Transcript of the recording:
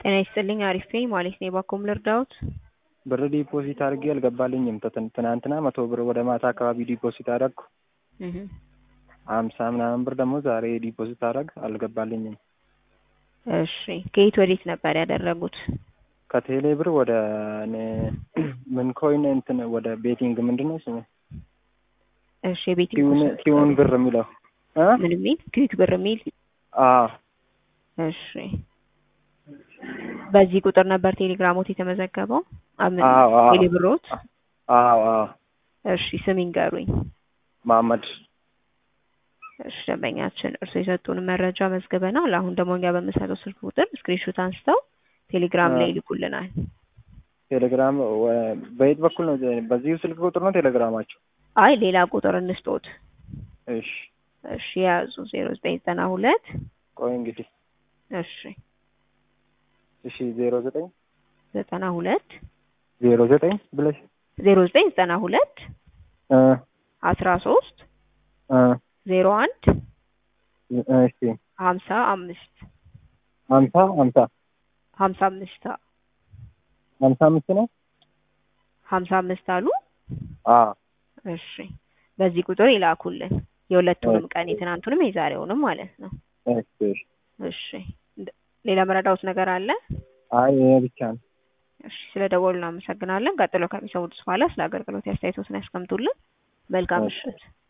ጤና ይስጥልኝ አሪፍ ነኝ ማለት ነው። የባኮም ልርዳዎት? ብር ዲፖዚት አድርጌ አልገባልኝም። ትን- ትናንትና መቶ ብር ወደ ማታ አካባቢ ዲፖዚት አደረግኩ። እህ ሀምሳ ምናምን ብር ደግሞ ዛሬ ዲፖዚት አደረግ አልገባልኝም። እሺ ከየት ወዴት ነበር ያደረጉት? ከቴሌ ብር ወደ እኔ- ምን ኮይን እንትን ወደ ቤቲንግ ምንድን ነው ስሙ? እሺ የቤት ኪውን ኪውን ብር የሚለው እ? ምን የሚል ክዊክ ብር የሚል አዎ እሺ በዚህ ቁጥር ነበር ቴሌግራሞት የተመዘገበው? አምን አዎ አዎ ቴሌብሮት? አዎ አዎ እሺ ስም ይንገሩኝ። መሀመድ እሺ ደንበኛችን እርሱ የሰጡን መረጃ መዝግበናል። አሁን ደግሞ እኛ በምንሰጠው ስልክ ቁጥር ስክሪንሾት አንስተው ቴሌግራም ላይ ይልኩልናል። ቴሌግራም ወ- በየት በኩል ነው? በዚሁ ስልክ ቁጥር ነው ቴሌግራማቸው? አይ ሌላ ቁጥር እንስጦት። እሺ እሺ የያዙ ዜሮ ዘጠኝ ዘጠና ሁለት ቆይ እንግዲህ እሺ እሺ ዜሮ ዘጠኝ ዘጠና ሁለት ዜሮ ዘጠኝ ብለሽ ዜሮ ዘጠኝ ዘጠና ሁለት እ አስራ ሶስት እ ዜሮ አንድ እሺ ሀምሳ አምስት ሀምሳ ሀምሳ ሀምሳ አምስት ሀምሳ አምስት ነው። ሀምሳ አምስት አሉ። አዎ እሺ በዚህ ቁጥር ይላኩልን የሁለቱንም ቀን የትናንቱንም የዛሬውንም ማለት ነው። እሺ እሺ እሺ እንደ- ሌላ መረዳውት ነገር አለ? አይ ይሄ ብቻ ነው። እሺ ስለ ደወሉ እናመሰግናለን። ቀጥሎ ከሚሰሙት በኋላ ስለ አገልግሎት አስተያየቶትን ያስቀምጡልን። መልካም ምሽት።